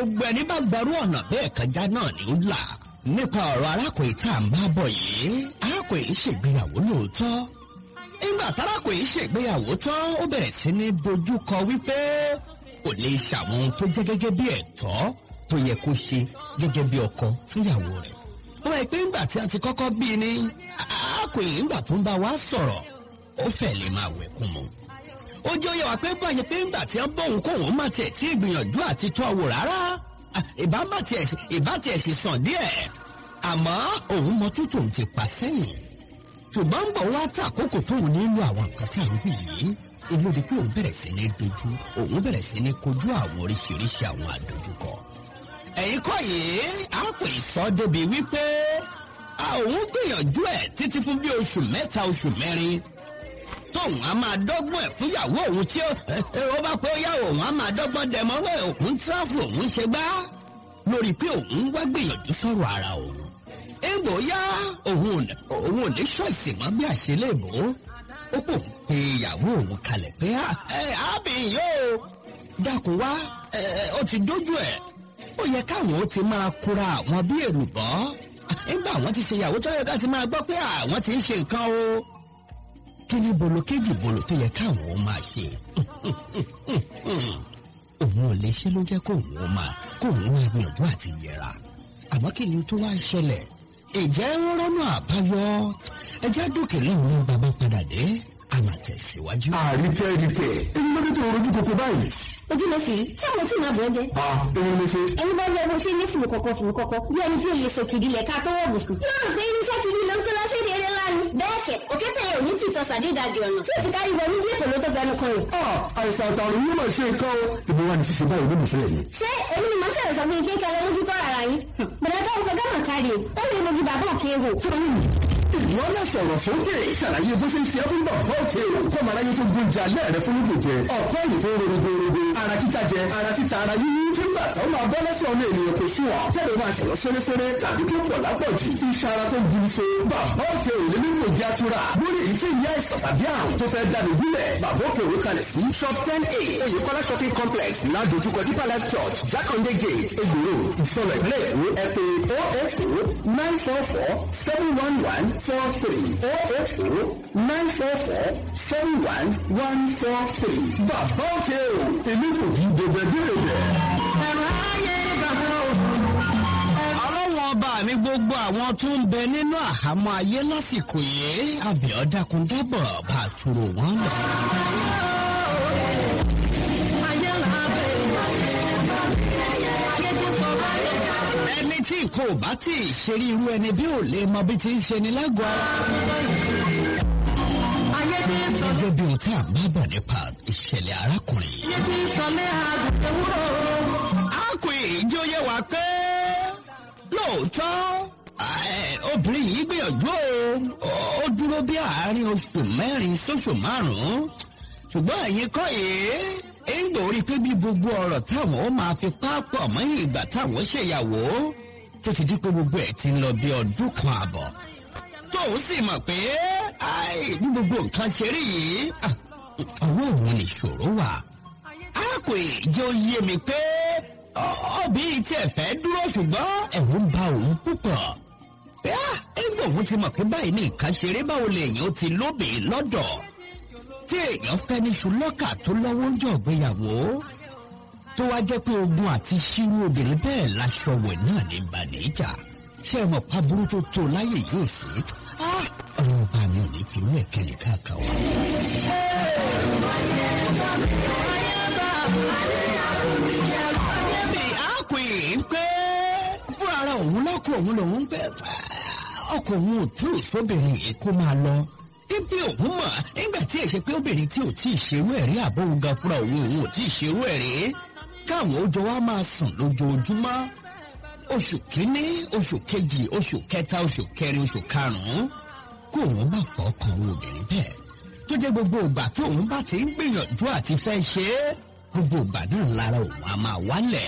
gbogbo ẹni bá gbarú ọ̀nà bẹ́ẹ̀ kọjá náà ni ó là nípa ọ̀rọ̀ arákùnrin tá à ń bá bọ̀ yìí arákùnrin ṣègbéyàwó lóòótọ́ nígbà tárákùnrin ṣègbéyàwó tán ó bẹ̀rẹ̀ sí ní dojú kọ wípé kò lè ṣàwọn ohun tó jẹ́ gẹ́gẹ́ bí ẹ̀tọ́ tó yẹ kó ṣe gẹ́gẹ́ bí ọkọ fúnyàwó rẹ̀ ó rẹ̀ pé ńgbà tí a ti kọ́kọ́ bí i ní arákùnrin ńgbà tó ń bá wa sọ̀rọ̀ ó fẹ́ lè máa wẹ̀kún mu ó jẹ́ oyè wá pé báyìí pé ńgbà tí wọ́n bóun kóun má tiẹ̀ tí ìgbìyànjú àti tọ́ wò rárá ìbá má tiẹ̀ ìbá tiẹ̀ sì sàn díẹ̀ àmọ́ òun mọ títò ń ti pa sẹ́yìn ṣùgbọ́n ń bọ̀ wá tá àkókò tóun nílò àwọn nǹkan tá à ń wí yìí inú di pé òun bẹ̀rẹ̀ sí ní dojú òun bẹ̀rẹ̀ sí ní kojú àwọn oríṣiríṣi àwọn àdójúkọ. ẹ̀yin kọ́ yìí á pè sọ débi wípé òun gbìyànjú ẹ̀ títí fún bí oṣù mẹ́ta oṣù mẹ́rin tóun á máa dọ́gbọ́n ẹ̀ fúnyàwó òun tí ó bá pé ó yá òun á máa dọ́gbọ́n dẹ̀mọ́ wẹ̀ òun tíráfù òun ṣe gbá lórí pé òun wá gbìyànjú sọ̀rọ̀ ara òun. èèbò yá òun ò ní ṣọ́ọ̀ṣì mọ́ bí àṣelébò ó pò ń pe ìyàwó òun kalẹ̀ pé ábìyìn yóò dákun wá ó ti dójú ẹ̀ ó yẹ káwọn ó ti máa kóra àwọn bí èrùbọ́ nígbà àwọn ti ṣe ìyàwó tó yẹ ká ti máa gbọ́ pé àwọn ti ń ṣe nǹkan o kí ni bolo kéjì bolo tó yẹ káwọn ó máa ṣe òun ò lè ṣe ló jẹ́ kóun ó máa kóun máa gbìyànjú àti yẹra àmọ́ kí ni tó wá ṣẹlẹ̀ ìjẹ́ rọ́nà àbáyọ ẹjẹ́ dókè lọ́hùn ní bàbá padà dé àmà tẹ̀síwájú. àríkẹ́ ríkẹ́ èyí ló dé tó rojú koko báyìí. ojú ló sì rí tí àwọn tí màá bọ̀ ẹ́ jẹ́. a èyí ló ṣe. ẹni bá rí ẹbí ṣe ní fùrù kọ̀kọ̀ fùrù kọ̀kọ̀ bí ẹni tí òye sọ kìdí lẹ̀ ká tó wọ̀ bùsùn. yóò rò pé irinṣẹ́ kìdí ló ń kó lọ sí èdè eré ńlá ni. bẹ́ẹ̀ kẹ̀ òkè tẹ̀yẹ òní ti tọ́sà dídàjì ọ̀nà tí òtí kárí wọ níbi èkó ló tó fẹnu kan rẹ̀. a àìsàn àtàrùn yóò máa ṣe nǹkan o. ìbò wa ni ṣíṣe báyìí ló fẹ́ yìí. ṣé èmi ni màá ṣẹ̀rẹ̀ sọ fún ike kẹlẹ́ lójú kọ́ ara yín. bẹ̀rẹ̀ tó ń fọ gánà kárí o ó lè mojú bàbá òkè wò. ìwọ náà sọ̀rọ̀ sókè ṣàlàyé bó ṣe ń ṣe é fún bàbá òkè o kọ́ màá láyé tó gbóúnjẹ alẹ́ rẹ fún nígbò jẹ ọ̀pọ̀ èyí tó rorogorogo ara títa jẹ ara títa ara yíyí nígbà tó máa bọ́ lẹ́sẹ̀ ọmọ ènìyàn kò sún ọ̀ tẹ́lẹ̀ máa ṣẹ̀lọ́ fẹ́rẹ́fẹ́rẹ́ tàbí tó pọ̀ lápọ̀jù iṣẹ́ ara tó gbu so bàbá òkè ò lè nílò ìjà tura lórí èyíkéyìí àìsàn tàbí àrùn tó fẹ́ dáni gúnlẹ̀ bàbá òkè òwe kalẹ̀ sí shop ten a oyèkọ́lá shopping complex ládojúkọ deeper life church jákàndé gate egbòro ìsọlọ ìpínlẹ̀ èkó ẹ pé oh eight oh nine four four seven one one four three oh eight oh nine four four seven one one four three bàbá òkè o èmi kò kí dèbèdèrè. ẹ̀rọ ayé bàbá òun. ọlọ́wọ́n ọba mi gbogbo àwọn tó ń bẹ nínú àhámọ́ ayé lásìkò yìí àbíọ́dákun dábọ̀ bá a túrò wọ́n lọ. ẹni tí nǹkan ò bá tí ì ṣe rí irú ẹni bí ò lè mọ bí ti ń ṣe ni lágọ̀ọ́ gẹ́gẹ́ bí ohun tí a máa bọ̀ nípa ìṣẹ̀lẹ̀ arákùnrin. arákùnrin yìí jẹ́ oyé wa pé lóòótọ́ obìnrin yìí gbìyànjú o ó dúró bí àárín oṣù mẹ́rin sóṣù márùn-ún ṣùgbọ́n ẹ̀yin kọ́ yìí ń gbòórí pé bí gbogbo ọ̀rọ̀ táwọn ó máa fi pápọ̀ mọ́yìn ìgbà táwọn ṣèyàwó tó ti di pé gbogbo ẹ̀ ti ń lọ bí ọdún kan àbọ̀ tóun sì mọ̀ pé bí gbogbo nǹkan ṣe rí yìí ọwọ́ òun nìṣòro wà. a kò jẹ́ oyé mi pé ọbí tí ẹ fẹ́ dúró ṣùgbọ́n ẹ̀rù ń ba òun púpọ̀. ẹgbẹ́ òun ti mọ̀ pé báyìí ní nǹkan ṣeré báwo lèèyàn ti lóbè lọ́dọ̀. tí èèyàn fẹ́ ní ṣùlọ́kà tó lọ́wọ́ ń jọ̀gbéyàwó tó wá jẹ́ pé ogun àti ṣírú obìnrin bẹ́ẹ̀ láṣọ wẹ̀ náà ní bàníjà ṣé ẹ mọ̀ pàbúrú tó tó láyè yóò sí ọ̀rọ̀ ọba mi ò ní fi wú ẹ̀kẹ́lẹ̀ káàkiri wa. níbi àkùn pé fún ara òun lọ́kọ̀ òun lòun ń pẹ́ ọkọ̀ òun ò tú sóbìnrin yìí kó máa lọ. ibi òun mọ̀ nígbà tí èsè pé obìnrin tí ò tí ì ṣerú ẹ̀rí àbóhùn gan fúnra òun òun ò tí ì ṣerú ẹ̀rí káwọn ó jọ wá máa sùn lójoojúmọ́ oṣù kínní oṣù kejì oṣù kẹta oṣù kẹrin oṣù karùnún kó òun bá fọkàn òun obìnrin bẹ́ẹ̀ tó jẹ́ gbogbo ìgbà tó òun bá ti ń gbìyànjú àti fẹ́ ṣe é gbogbo ìgbà náà lára òun á máa wálẹ̀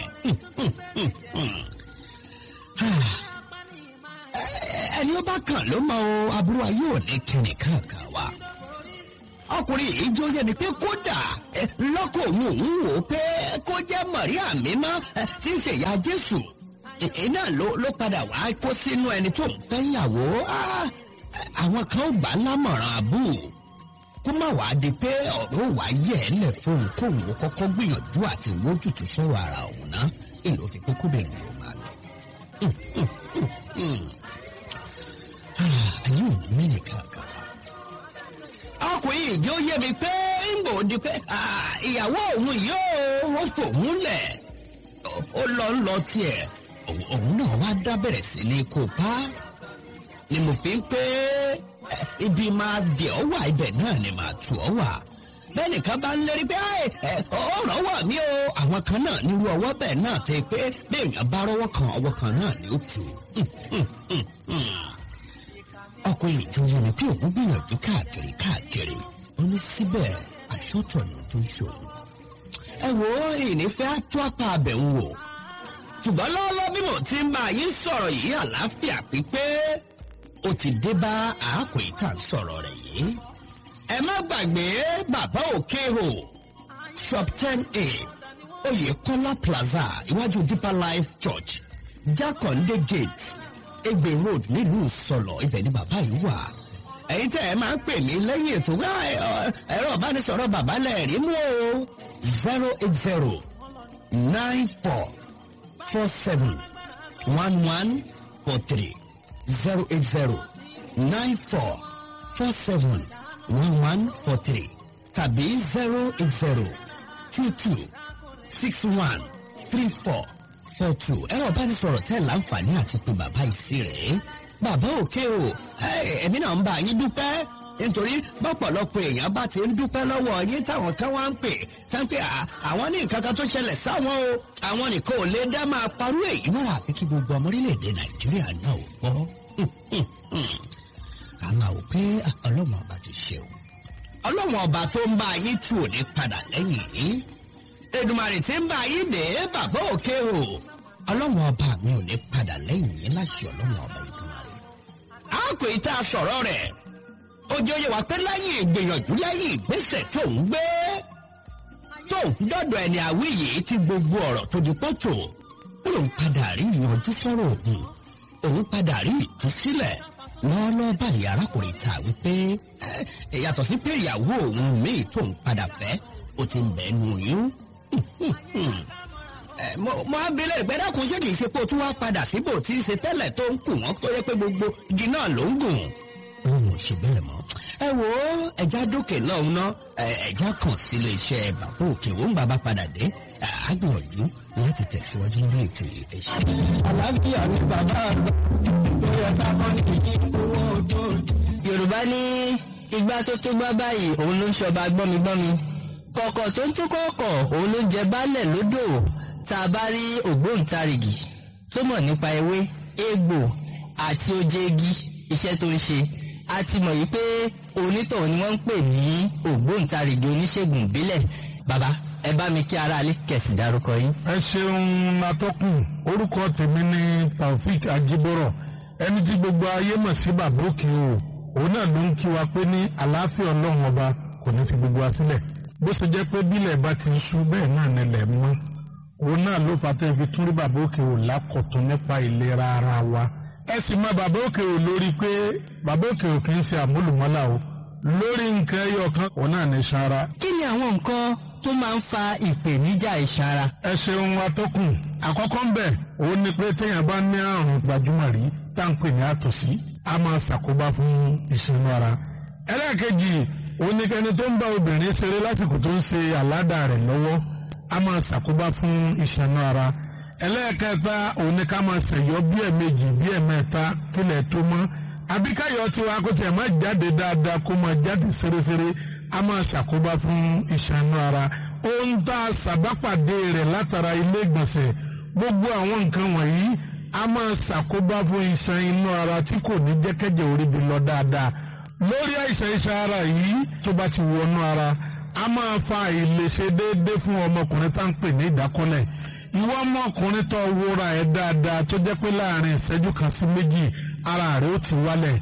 ẹni ó bá kàn ló mọ o aburú ayé ò ní kẹ́ni kankan wa ọkùnrin yìí jó yẹ mi pé kódà ẹ, lọ́kọ̀ òun òun wò ó pé kó jẹ́ Màríà mímọ́ ẹ, tí ń ṣèyá Jésù iná ló ló padà wá kó sínú ẹni tó ń fẹ́ yàwó Ah, àwọn kan ó gbà á lámọ̀ràn àbú kó má wàá di pé ọ̀rọ̀ wàá yẹ̀ ẹ́ lẹ̀ fóun kóun ó kọ́kọ́ gbìyànjú àti wójútùú sọ̀rọ̀ ara òun ná èlò fi pé kóbìnrin yóò máa lọ. ayé òun mẹ́rin kankan. ọkùnrin ìjọ yé mi pé ń bò di pé ah, ìyàwó òun yóò ó fòun lẹ̀ ó lọ ń lọ tiẹ̀ òun òun náà wá dá bẹ̀rẹ̀ sí ní kópa ni mo fi ń pé ẹ, ibi máa dẹ̀ ọ́ wà ibẹ̀ náà ni màá tù ọ́ wà bẹ́ẹ̀ nìkan bá ń lérí pé "Ẹ, ẹ, ọ̀rọ̀ wà mí o àwọn kan náà nírú ọwọ́ bẹ́ẹ̀ náà fi pé béèyàn bá rọ́wọ́ kan ọwọ́ kan náà ni ó tù ọkùnrin ìjòyè ni pé òun gbìyànjú káàkiri káàkiri ó ní síbẹ̀ àṣọtọ̀nà tó ṣòro ẹ wo ìnífẹ́ á tó apá abẹ̀ ń wò ṣùgbọ́n lọ́wọ́lọ́wọ́ bí mo ti ń bá yín sọ̀rọ̀ yìí àlàáfíà pípé ó ti dé bá àákò ìta sọ̀rọ̀ rẹ̀ yìí. ẹ má gbàgbé bàbá òkè o shop ten a oyèkọ́lá plaza iwájú deeper life church jákàndé gate egbe road nílùú sọlọ ibẹ̀ ni bàbá yìí wà. ẹ̀yin tẹ́ ẹ máa ń pè mí lẹ́yìn ètò wá ẹ̀rọ ìbánisọ̀rọ̀ bàbá lẹ́ẹ̀rí mú o zero eight zero nine four four seven one one four three zero eight zero nine four four seven one one four three tàbí zero eight zero two two six one three four four two ẹ̀rọ ìbánisọ̀rọ̀ tẹ́ láǹfààní àti pé bàbá ìsí rẹ̀ bàbá òkè o ẹ̀mí náà ń bá yín dúpẹ́ nítorí bọ́pọ̀lọpọ̀ èèyàn bá ti ń dúpẹ́ lọ́wọ́ yín táwọn kan wá ń pè sáńpẹ́ àwọn ní nǹkan kan tó ṣẹlẹ̀ sáwọn o àwọn nìkan ò lè dá máa parú èyí náà àfi kí gbogbo ọmọ orílẹ̀-èdè nàìjíríà náà ò gbọ́. àmọ́ ò pé ọlọ́mọ ọba ti ṣe o ọlọ́mọ ọba tó ń bá yín tù ò ní padà lẹ́yìn yín Èdùmàrè tí ń bá yín dé bàbá òkè o ọlọ́mọ ọba mi ò ní padà lẹ́yìn yín láṣẹ ọlọ́mọ ọba Èdùmàrè. a kò ì tá a sọ̀rọ̀ rẹ̀ ojú oyè wà pé lẹ́yìn ìgbìyànjú lẹ́yìn ìgbésẹ̀ tó ń gbé tó ń dọ́dọ̀ ẹni àwí yìí tí gbogbo ọ̀rọ̀ tó di pọ́tò ó lòun padà rí ìyanjú sọ̀rọ̀ òun òun padà rí ìtúsílẹ̀ lọ́ọ́lọ́ọ́ báyìí arákùnrin ta wípé ẹ yàtọ̀ sí pé ìyàwó òun míì tó ń padà fẹ́ ó ti ń bẹ́ẹ̀ nù yín mo mo á bilẹ̀ ìpẹ́ dákun ṣé kìí ṣe pé o tún wá padà síbò tí í ṣe tẹ́lẹ̀ tó ń kù wọ́n tó yẹ pé gbogbo igi náà ló ń gùn. òun ò ṣe bẹ́ẹ̀ mọ́. ẹ wo ẹja dókè lọ́hùn ná ẹja kàn sí ilé iṣẹ́ bàbá òkè òun bàbá padà dé àgbìyànjú láti tẹ̀síwájú lórí ètò ìfẹsẹ̀. àlàáfíà ni bàbá àgbà tó yẹ ká kọ́ ní ìyí owó ojú. yorùbá ní igbá tó tó gbá báyìí òun ló ń ṣọba gbọ́migbọ́mi kọ̀kọ̀ tó ń tó kọ̀ọ̀kọ̀ òun ló ń jẹ baálẹ̀ lódò tá a bá rí ògbóǹtarìgì tó mọ̀ nípa ewé egbò àti oje igi iṣẹ́ tó ń ṣe a ti mọ̀ yìí pé onítọ̀hún ni wọ́n ń pè ní ògbóǹtarìgì oníṣègùn ìbílẹ̀ bàbá ẹ bá mi kí aráalé kẹ̀sì dárúkọ yín. ẹ ṣeun atọ́kùn orúkọ tèmi ni taofik ajibọrọ ẹni tí gbogbo ayé mọ̀ sí bàbá òkè o òun náà ló ń kí wa pé ní àlàáfíà ọlọ́run ọba kò ní fi gbogbo wa sílẹ̀ bó ṣe jẹ́ pé bílẹ̀ bá ti ń ṣú bẹ́ẹ̀ náà nílẹ̀ mọ́ òun náà ló fà tẹ́ fi tún rí bàbá òkè o lákọ̀tún nípa ìlera ara wa ẹ sì mọ bàbá òkè o lórí pé bàbá òkè o kì í ṣe àmúlùmọ́là o lórí nǹkan ẹyọ kan òun náà ní sanra. kí ni àwọn nǹkan tó máa ń fa ìpèníjà ìsanra. ẹ ṣeun atọ́kùn àkọ́kọ́ ń bẹ̀ òun ni pé téèyàn bá ní àrùn gbajúmọ̀ rí tá à ń pè ní àtọ̀sí a máa ṣàkóbá fún ìsinmi ara. ẹlẹ́ẹ̀kejì òun ni kẹni tó ń bá obìnrin ṣeré lásìkò tó ń ṣe àládà rẹ̀ lọ́wọ́ a máa ṣàkóbá fún ìṣẹ̀nú ara. ẹlẹ́ẹ̀kẹta òun ni ká máa ṣẹ̀yọ́ bí ẹ̀mejì bí ẹ̀mẹ́ta kílẹ̀ tó mọ́ àbíkáyọ̀ tiwa kó tiẹ̀ máa jáde dáadáa kó máa jáde ṣeréṣeré a máa ṣàkóbá fún ìṣànú ara ohun tá a ṣàbápàdé rẹ̀ látara ilé ìgbọ̀nsẹ̀ gbogbo àwọn nǹkan wọ̀nyí a máa ṣàkóbá fún iṣan inú ara tí kò ní jẹ́kẹ́jẹ́ orí bi lọ dáadáa lórí àìsàn iṣan ara yìí tó bá ti wọnú ara a máa fa àìlèṣe déédéé fún ọmọkùnrin tá à ń pè ní ìdákọ́lẹ̀ ìwọ ọmọkùnrin tó wúra ẹ̀ dáadáa tó jẹ́ pé láàrin ìṣẹ́jú kan sí méjì ara rẹ̀ ó ti wálẹ̀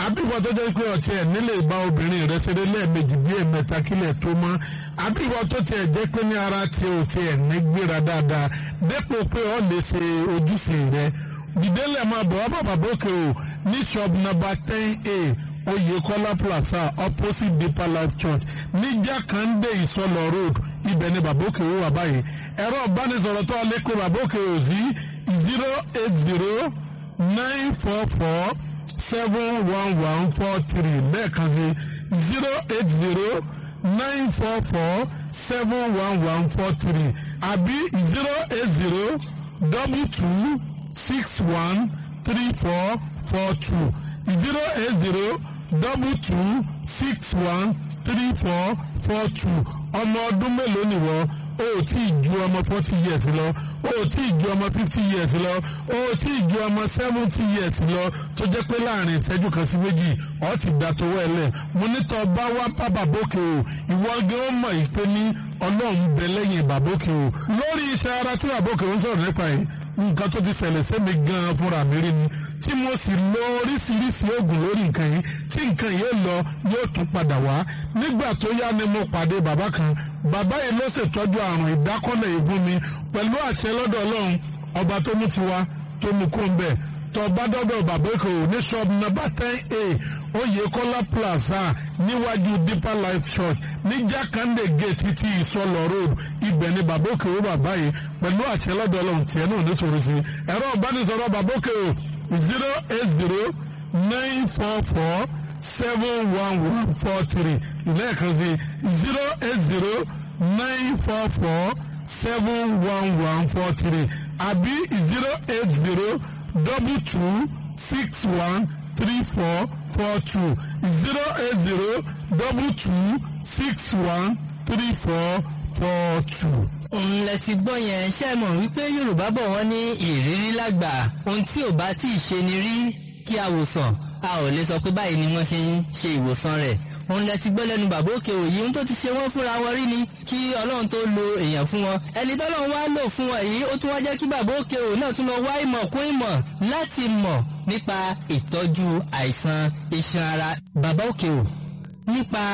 àbíwọ tó jẹ́ pé ọtí ẹ̀ nílé ìbá obìnrin rẹ̀ ṣeré lẹ́ẹ̀mejì bí ẹ̀mẹ́ta kílẹ̀ tó mọ́ àbíwọ tó tiẹ̀ jẹ́ pé ní ara tí o tiẹ̀ ní gbéra dáadáa dépò pé ọ lè ṣe ojúṣe rẹ̀ dìdélẹ̀ máa bọ̀ wá bàbá bókè o ní shop number ten a Oyèkọ́lá plaza opposite Deeper Life Church ní Jákàndé Ìsọlọ road ibẹ̀ ni bàbókè wò wà báyìí ẹ̀rọ ìbánisọ̀rọ̀ tó lè pe bàbókè ò sí zero eight zero nine four four seven one one four three lẹ́ẹ̀kan sí zero eight zero nine four four seven one one four three àbí zero eight zero double two six one three four four two zero eight zero double two six one three four four two ọmọ ọdún mélòó nìwọ o ò tí ì ju ọmọ forty years lọ o ò tí ì ju ọmọ fifty years lọ o ò tí ì ju ọmọ seventy years lọ tó jẹ́ pé láàrin ìṣẹ́jú kan sí méjì ọ ti gbà tó wẹ̀lẹ̀ mo ní tọ́ bá wá bá bàbókè o ìwọ gé ó mọ̀ yìí pé ní ọlọ́run bẹ lẹ́yìn bàbókè o lórí iṣẹ́ ara tí bàbókè ń sọ̀rọ̀ nípa yìí nǹkan tó ti ṣẹlẹ̀ sẹ́mi gan-an fúnra mi rí ni tí mo sì lo oríṣiríṣi oògùn lórí nǹkan yìí tí nǹkan yóò lọ yóò tún padà wá nígbà tó yá ni mo pàdé bàbá kan bàbá yìí ló ṣètọ́jú àrùn ìdákọ́lẹ̀ yìí fún mi pẹ̀lú àṣẹ lọ́dọ̀ ọlọ́run ọba tó mú tiwa tó mú kó ń bẹ̀ tó bá dọ́dọ̀ bàbá èkó ní shop number ten a Oyèkọ́lá plaza níwájú Deeper Life Church ní Jákàndé gate títí ìsọlọ road ibẹ̀ ni bàbá òkè ó bàbá yìí pẹ̀lú àṣẹ lọ́dọ̀ ọlọ́run tiẹ̀ náà ní sọ̀rọ̀ sí ẹ̀rọ ìbánisọ̀rọ̀ bàbá òkè ó zero eight zero nine four four seven one one four three lẹ́ẹ̀kan sí zero eight zero nine four four seven one one four three àbí zero eight zero double two six one three four four two zero eight zero double two six one three four four two. ńlẹ̀ ti gbọ́ yẹn ṣe mọ̀ wípé yorùbá bọ̀ wọ́n ní ìrírí lágbà ohun tí ò bá tí ì ṣe ni rí kí a wòsàn a ò lè sọ pé báyìí ni wọ́n ṣe ń ṣe ìwòsàn rẹ̀ òun lẹ ti gbọ́ lẹ́nu bàbá òkè òyì ohun tó ti ṣe wọ́n fúnra wọn rí ni kí ọlọ́run tó lo èèyàn fún wọn ẹni tọ́lọ́run wá lò fún wọn yìí ó tún wá jẹ́ kí bàbá òkè òyì náà tún lọ wá ìmọ̀ kún ìmọ̀ láti mọ̀ nípa ìtọ́jú àìsàn iṣan ara bàbá òkè òyì nípa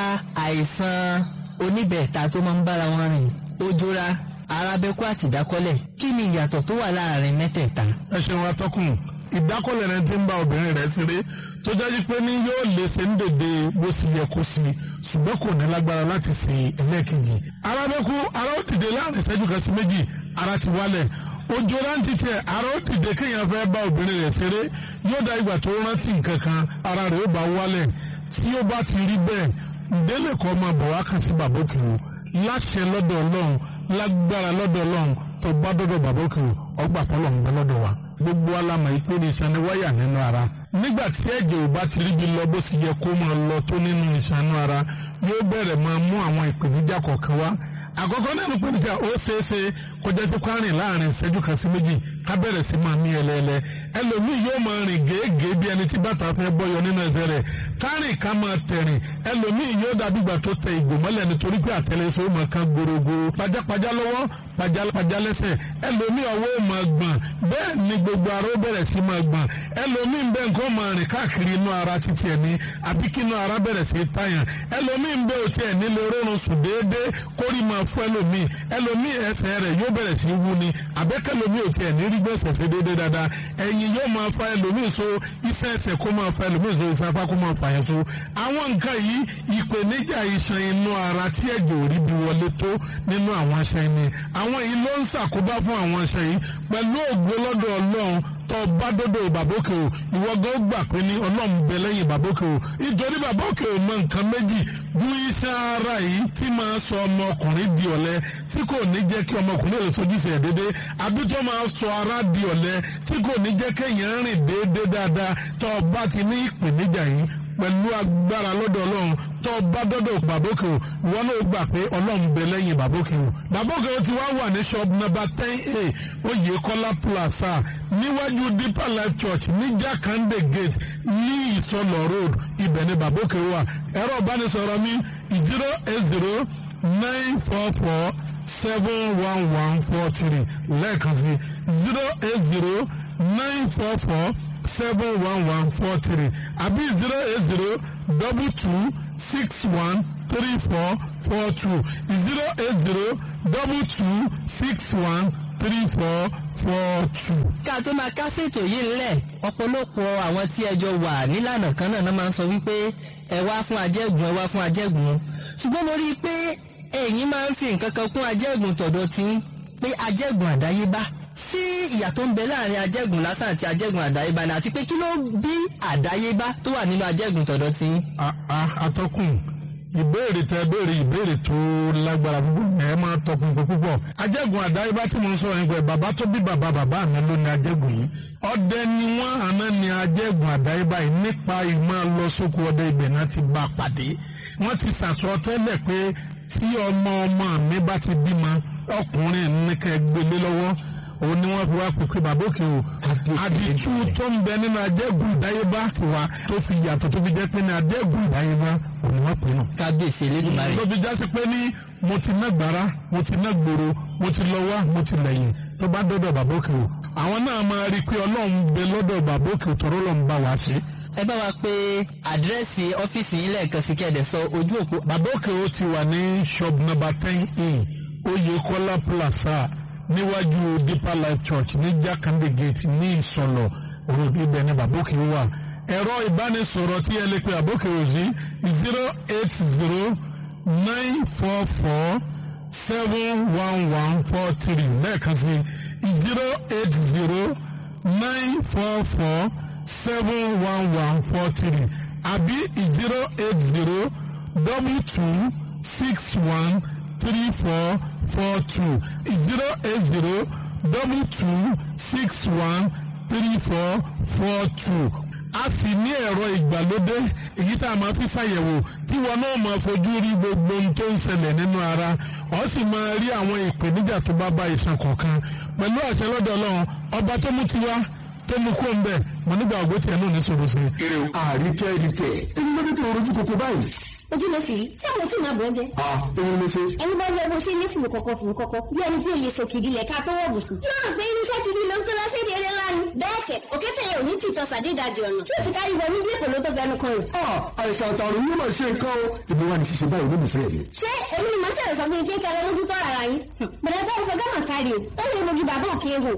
àìsàn oníbẹ̀ẹ̀ta tó máa ń bára wọn rìn ojora arábẹ́kú àti ìdákọ́lẹ̀ kí ni ìyàtọ̀ tó wà láàrin mẹ́tẹ̀ẹ̀ta. ẹ ṣeun atọ́kùn ìdákọ́lẹ̀ rẹ ti ń bá obìnrin rẹ̀ ṣeré tó jáde pé ní yóò lè ṣe ń dèdè bó ṣe yẹ kó sí ṣùgbọ́n kò ní lágbára láti ṣe ẹlẹ́ẹ̀kejì. arábẹ́kú ara ó dìde láàrin ìṣẹ́jú kan sí méjì ara ti wálẹ̀ ojú rántí tẹ ara ó dìde kéèyàn fẹ́ bá obìnrin rẹ̀ ṣeré yóò dá ìgbà tó rántí nǹkan kan ara rẹ̀ ó bá wálẹ̀ tí ó bá ti rí bẹ́ẹ̀ ìdílé kan máa bọ̀ wá kàn sí bàbá òkè o láṣẹ lọ́dọ̀ ọlọ́run lágbára lọ́dọ̀ ọlọ́run tó bá dọ́dọ̀ bàbá òkè o ọgbà pọ́lọ̀ ń bẹ lọ́dọ̀ wa gbogbo alamọ̀ yìí pé ní iṣan ni wáyà nínú ara nígbà tí ẹ̀jẹ̀ ò bá ti ríbi lọ bó sì yẹ kó máa lọ tó nínú iṣan inú ara yóò bẹ̀rẹ̀ máa mú àwọn ìpèníjà kọ̀ọ̀kan wá àkọ́kọ́ nínú ìpèníjà ó ṣeé ṣe kọjá sí kwárìn láàrin ìṣẹ́jú kan sí méjì ká bẹ̀rẹ̀ sí máa mí ẹlẹ́ẹ̀lẹ́ ẹlòmíì yóò máa rìn gèégèé bí ẹni tí bàtà fẹ́ bọ́yọ nínú ẹsẹ̀ rẹ̀ kárìn ká máa tẹ̀rìn ẹlòmíì yóò dàbí ìgbà tó tẹ ìgò mọ́lẹ̀ nítorí pé àtẹlẹsẹ̀ ó máa kan gbòrògbò pajápajá lọ́wọ́ pajápajá lẹ́sẹ̀ ẹlòmíì ọwọ́ ó máa gbọ̀n bẹ́ẹ̀ ni gbogbo ara ó bẹ̀rẹ̀ sí máa gbọ̀n ẹlòmíì ń bẹ nǹkan máa rìn káàkiri inú ara títí ẹ̀ ní àbí kí inú ara bẹ̀rẹ̀ sí tàyàn ẹlòmíì ń bẹ òtí ẹ̀ nílé rọrùn sùn déédéé kórì máa fún ẹlòmíì ẹlòmíì ẹsẹ̀ rẹ̀ yóò bẹ̀rẹ̀ sí wú ni àbẹ́kẹ́lòmíì òtí ẹ̀ ní rí gbèsè sí déédéé dáadáa ẹ̀yìn yóò máa fa ẹlòmíì so iṣẹ́ ẹsẹ̀ kó máa fa ẹlòmíì so iṣẹ́ apá kó máa fà yẹn so àwọn nǹkan yìí ìpèníjà iṣan inú ara tí ẹ̀jẹ̀ ò rí bí wọlé tó nínú àwọn iṣan ni àwọn yìí ló ń ṣàkóbá fún àwọn iṣan yìí pẹ̀lú ògbó lọ́dọ̀ ọlọ́run tó bá dọ́dọ̀ bàbókè o ìwọ gan ó gbà pé ní ọlọ́run bẹ lẹ́yìn bàbókè o nítorí bàbókè o mọ nǹkan méjì bú iṣan ara yìí tí máa sọ ọmọkùnrin di ọ̀lẹ tí kò ní jẹ́ kí ọmọkùnrin lè sojúṣe ẹ̀ déédéé àbí tó máa sọ ara di ọ̀lẹ tí kò ní jẹ́ kéèyàn rìn déédéé dáadáa tó bá ti ní ìpèníjà yìí pẹ̀lú agbára lọ́dọ̀ ọlọ́run tó bá dọ́dọ̀ bàbókè o ìwọ náà gbà pé ọlọ́run bẹ lẹ́yìn bàbókè o bàbókè o ti wá wà ní shop number ten a oyèkọ́lá plaza níwájú deeper life church ní jákàndé gate ní ìsọlọ road ibẹ̀ ni bàbókè wà ẹ̀rọ ìbánisọ̀rọ̀ mi zero eight zero nine four four seven one one four three lẹ́ẹ̀kan sí zero eight zero nine four four seven one one four three àbí zero eight zero double two six one three four four two zero eight zero double two six one three four four two. ká tó máa kásètò yìí ńlẹ̀ ọ̀pọ̀lọpọ̀ àwọn tí ẹjọ́ wà nílànà kan náà máa ń sọ wípé ẹ wá fún ajẹ́gùn ẹ wá fún ajẹ́gùn ṣùgbọ́n mo rí i pé ẹ̀yin máa ń fi nǹkan kan kún ajẹ́gùn tọ̀dọ̀ tí pé ajẹ́gùn àdáyébá sí ìyàtọ̀ ń bẹ láàrin ajẹ́gùn lásán àti ajẹ́gùn àdáyébá ni àti pé kí ló bí àdáyébá tó wà nínú ajẹ́gùn tọ̀dọ̀ tí. atọ́kùn ìbéèrè tẹ béèrè ìbéèrè tó lágbára púpọ̀ ẹ máa tọkùnkùn púpọ̀ ajẹ́gùn àdáyébá tí mo ń sọ̀rọ̀ nípa ẹ̀ bàbá tó bí bàbá bàbá mi ló ní ajẹ́gùn yìí ọdẹ ni wọ́n àná ní ajẹ́gùn àdáyébá yìí nípa ìmọ̀ lọ sóko ọdẹ ibẹ̀ náà ti bá a pàdé wọ́n ti sàsọ tẹ́lẹ̀ pé tí ọmọ ọmọ mi bá ti bímọ ọkùnrin nìkan gbélé lọ́wọ́ òun ni wọ́n fi wá pèpè bàbá òkè o àdìtú tó ń bẹ nínú ajẹ́gùn ìdáyébá tiwa tó fi yàtọ̀ tó fi jẹ́ pé ní ajẹ́gùn ìdáyébá òun ni wọ́n pè nù. kábíyèsí elédùnmarè. ló fi jásí pé ní mo ti ná gbàrà mo ti ná gbòòrò mo ti lọ wá mo ti lẹ́yìn tó bá dọ́dọ̀ bàbá òkè o àwọn náà máa rí i pé ọlọ́run bẹ lọ́dọ̀ bàbá òkè o tọ́rọ́ lọ́n bá wa ṣe. ẹ bá wa pé àdírẹ́sì ọ́fíìsì yín lẹ́ẹ̀kan sí kẹ́ẹ̀dẹ̀ sọ ojú òpó. bàbá òkè o ti wà ní shop number ten in Oyèkọ́lá plaza níwájú deeper life church ní jákàndé gate ní ìsọlọ òròdú ibẹ̀ ní bàbá òkè wà ẹ̀rọ ìbánisọ̀rọ̀ tí ẹ lè pe bàbá òkè sí zero eight zero nine four four seven one one four three lẹ́ẹ̀kan sí zero eight zero nine four four seven one one four three àbí zero eight zero double two six one three four four two zero eight zero double two six one three four four two a sì ní ẹ̀rọ ìgbàlódé èyí tá a máa fi ṣàyẹ̀wò tí wọn náà máa fojú rí gbogbo ohun tó ń ṣẹlẹ̀ nínú ara ọ sì máa rí àwọn ìpèníjà tó bá bá ìṣàn kọ̀ọ̀kan pẹ̀lú àṣẹ lọ́dọ̀ ọlọ́run ọba tó mú tiwa tó mú kó ń bẹ̀ mo nígbà ògbó tiẹ̀ náà ní sọ̀rọ̀ sí. àríkẹ́ ìrìkẹ́ ẹni lọ́dún tó rojú kòkó báyìí. ojú ló sì rí tí àwọn tí màá bọ̀ ẹ́ jẹ. a òun ló ṣe. ẹni bá rí ọgbọ́n sí ilé fùrù kọ̀kọ̀ fùrù kọ̀kọ̀ bí ẹni pé iye sòkìdí lẹ̀ ká tó wọ̀ bùsùn. yóò rò pé irinṣẹ́ kiri ló ń kó lọ sí èdè eré ńlá ni. bẹ́ẹ̀ kẹ̀ òkété yẹn ò ní tìtọ́ sàdédàjì ọ̀nà tí ó ti kárí wọnú bí èkó ló tó fẹnu kan rẹ̀. a àìsàn àtàrùn yóò máa ṣe nǹkan o. ìbí wa ni ṣíṣe báyìí lóbi fẹ́ mi. ṣé èmi ni màá ṣẹ̀rẹ̀ sọ fún yín pé kẹlẹ́ lójú tọ́ ara yín. bẹ̀rẹ̀ tó ń fọ gánà kárí o ó lè mojú bàbá òkè hò.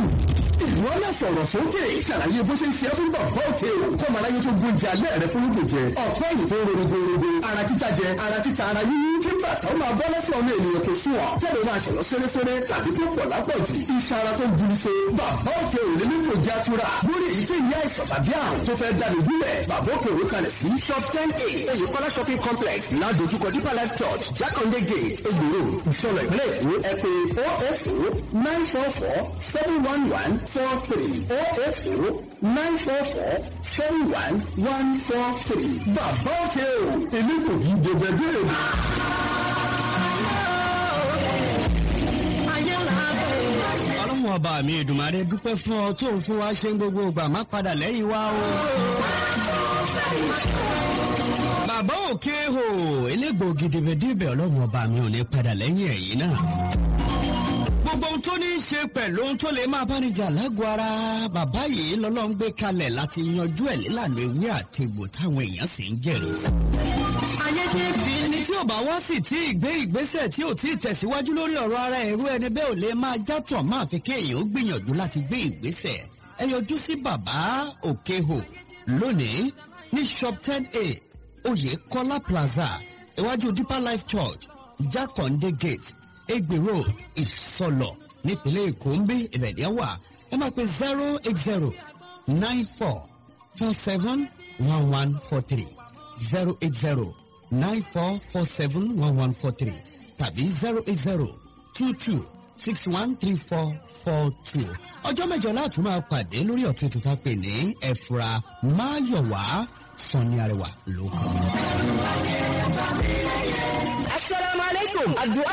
ìwọ náà sọ̀rọ̀ sókè ṣàlàyé bó ṣe ń ṣe é fún bàbá òkè o kọ́mọ aráyé tó gbóúnjẹ alẹ́ rẹ fún lóògùn jẹ ọ̀pẹ́ yìí tó rorogorogo ara títa jẹ ara títa ara yíyí kí bàtà ó máa bọ́ lẹ́sẹ̀ ọmọ ènìyàn tó sùn ọ́ tẹ́lẹ̀ máa ṣẹ̀lọ́ sẹ́rẹ́sẹ́rẹ́ tàbí tó pọ̀ lápọ̀jù iṣan ara tó gburu so bàbá òkè ò lè nílò ìjà tura lórí èyíkéyìí àìsàn tàbí àrùn tó fẹ́ dànù gúnlẹ̀ bàbá òkè òwe kalẹ̀ sí shop ten a Oyèkọ́lá shopping complex ládojúkọ deeper life church jákàndé gate egbòro ìṣọlọ ìpínlẹ̀ èkó ẹ pé oh eight oh nine four four seven one one four three oh eight oh nine four four seven one one four three bàbá òkè o èmi kò kí gbogbo ẹgbẹ́ rẹ̀. ọlọ́run ọba mi ìdùnmáre dúpẹ́ fún ọ tó ń fún wa ṣe ń gbogbo ìgbà má padà lẹ́yìn wa o. bàbá òkè hò elégbò gidigidi ọlọ́run ọba mi ò ní padà lẹ́yìn ẹ̀yìn náà. gbogbo ohun tó ní í ṣe pẹ̀lú ohun tó lè máa bá níjà lágọ̀ọ́ ara bàbá yìí lọ́lọ́run gbé kalẹ̀ láti yanjú ẹ̀ nílànà ewé àti egbò táwọn èèyàn sì ń jẹ̀rìí sí ẹni tí ò bá wá sì tí ì gbé ìgbésẹ̀ tí ò tí ì tẹ̀síwájú lórí ọ̀rọ̀ ara ẹ̀rú ẹni bẹ́ẹ̀ ò lè máa játọ̀ máa fi kéèyàn ó gbìyànjú láti gbé ìgbésẹ̀ ẹ yọjú sí bàbá òkèhò lónìí ní shop ten a oyèkọ́lá plaza iwájú deeper life church jákàndé gate egbe road ìsọlọ nípínlẹ̀ èkó ń bí ìbẹ̀dẹ̀ wà ẹ máa pe zero eight zero nine four four seven one one four three zero eight zero nine four four seven one one four three tàbí zero eight zero two two six one three four four two. ọjọ́ mẹ́jọ láti máa pàdé lórí ọ̀tún ètò tá a pè ní ẹ̀fura máyọ̀wá sanni arẹwà ló kọ́. asalaamualeykum adu'a saifu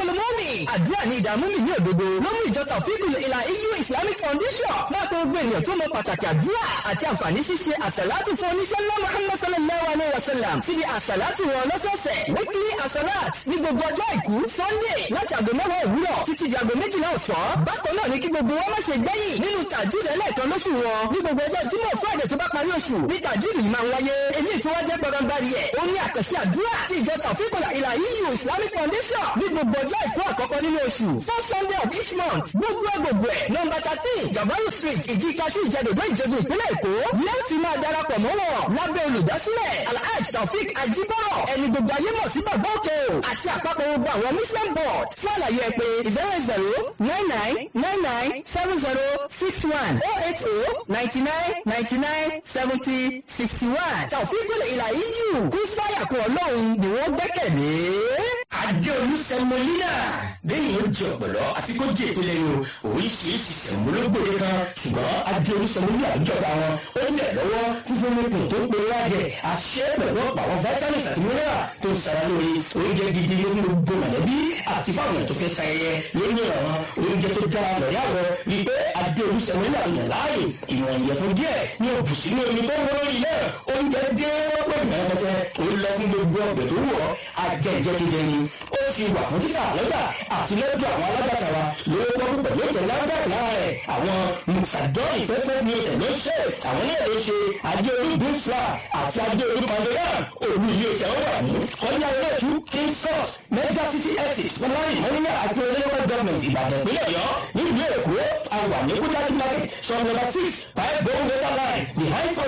kúlù mọ́mì. àdúrà ní ìdààmú mi ní òdodo ló mú ìjọ tàfíìkùlù ìlà EU Islamic Foundation máa tó gbé ènìyàn tó mọ pàtàkì àdúrà àti àǹfààní ṣíṣe àsàlátù fún oníṣẹ́ ńlá Muhammad sallallahu alayhi wa sallam síbi àsàlátù wọn lọ́sọ̀ọ̀sẹ̀ weekly àsàlát ní gbogbo ọjọ́ àìkú Sunday láti àgọ́ mẹ́wàá òwúrọ̀ títí di àgọ́ méjìlá ọ̀sán. bákan náà ni kí gbogbo wọn má ṣe gbẹ́yìn nínú tàjúdì ẹlẹ́ẹ̀kan lóṣù wọn ní gbogbo ọjọ́ Jímọ̀ Friday tó bá parí oṣù ní tàjúdì yìí máa ń wáyé èyí tó wá jẹ́ gbọdọ̀ngbàrí ẹ̀ ó ní àkànṣe àdúrà tí ìjọ tàfíkọ̀lá ìlà EU Islamic Foundation ní gbogbo ọjọ́ àìkú àkọ́kọ́ nínú oṣù first Sunday of each month gbogbo ẹ̀ gbogbo ẹ̀ nọmba thirteen Jabaru street ìdíkasí ìjẹ́dọ̀dọ̀ ìjẹ́gun ìpínlẹ̀ Èkó lẹ́ẹ̀tì máa darapọ̀ mọ́ wọn lábẹ́ olùdásílẹ̀ Alhaji Taofik Ajibọrọ ẹni gbogbo ayé mọ̀ sí bàbá òkè o àti àpapọ̀ gbogbo àwọn mission board fún àlàyé ẹ pé zero zero nine nine nine nine seven zero six one oh eight oh ninety nine ninety nine seventy sixty one Taofik ìlà EU kún fáyà kún ọlọ́run ni wọ́n gbẹ́kẹ̀lé. Adé olùsẹ̀mọ́línà bẹ́ẹ̀ yóò jẹ ọ̀pọ̀lọ́ àfi kó jẹ ètò lẹ́nu oríṣiríṣi sẹ̀mọ́lógbòde kan ṣùgbọ́n adé olùsẹ̀mọ́línà àjọta wọn ó lẹ̀ lọ́wọ́ fífún nípìn tó pé wájẹ àṣẹ pẹ̀lú ọ̀pọ̀ àwọn vitamins àti mineral tó ń sara lórí oúnjẹ gidi ló ń gbogbo mọ̀lẹ́bí àti fáwọn èèyàn tó fẹ́ ṣayẹyẹ lórí ìrànwọ́ oúnjẹ tó dára lọ́rí àwọ̀ rí pé adé olùsẹ̀mọ́línà yàn láàyè ìwọ̀n ìyẹ̀fun díẹ̀ ní òbùsí ní omi tó ń wọ́n lórí náà oúnjẹ dé wọ́pọ̀ ìmọ̀lẹ́pẹ̀tẹ̀ ó lọ fún gbogbo ọ̀gbẹ̀ tó wọ̀ ajẹ́jẹ́ jíjẹ ni ó ti wà fún títà lọ́jà àti lọ́jọ́ àwọn alágbàtà wa lówó pọ́pọ́ pẹ̀lú ètò lágbàtà lára rẹ̀ àwọn musadọ́ ìfẹ́fẹ́ ní ètò ló ṣe àwọn náà ló ṣe adéolú bífra àti adéolú pandoran òru ilé iṣẹ́ ó wà ní ọjà olóòtú king source mega city estate fúnláyìn mọ́níyà àti olóyèwọ́ gọ́ọ̀mẹ̀ntì ìbàdàn ìpínlẹ̀ ọ̀yọ́ nílùú èkó àwà ní kúdájú market shop number six five bone water line behind